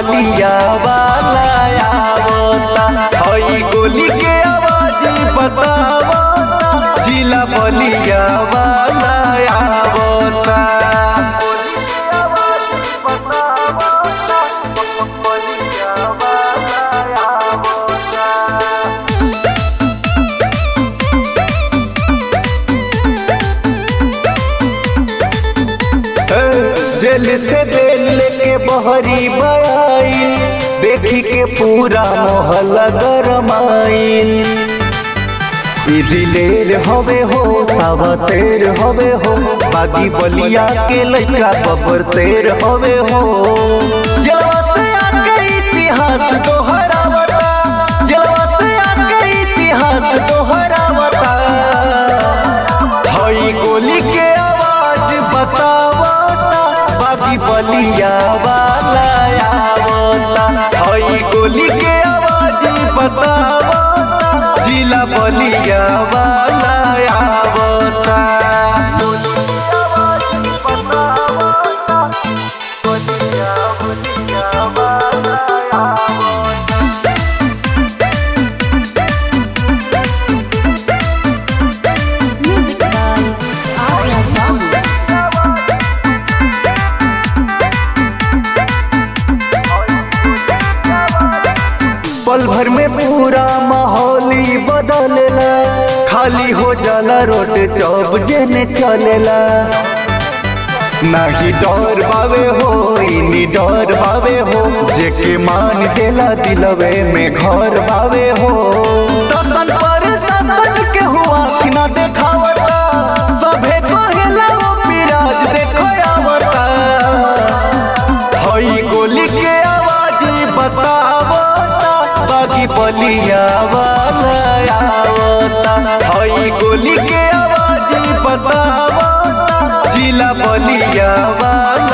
बलिया वाला आवता हई गोली के आवाज बतावता जिला बलिया वाला आवता जेल से बेल लेके बहरी बयाई देखी के पूरा मोहल्ला गरमाइल ई दिलेर हवे हो सावा शेर हवे हो बागी बलिया के लइका बबर शेर हवे हो जलवा से आके इतिहास दोहरावता जलवा से आके इतिहास दोहरावता हई गोली के आवाज बतावता बागी बलिया वाला आवता हई गोली के आवाज बतावता जिला बलिया वाला आवता Music by Arya Babu. पल भर में पूरा माहौली बदलेला खाली हो जाला रोड चौब जेने चलेला नाही डर बावे हो इनी डर बावे हो जेके मान देला दिलवे में घर बावे हो शासन पर शासन के हुआ कि ना देखावता सभे कहेला वो पिराज देखो आवता हई गोली के आवाज बतावता बागी बलिया वाला आवता हई गोली के आवाज बतावता जिला बलिया वाला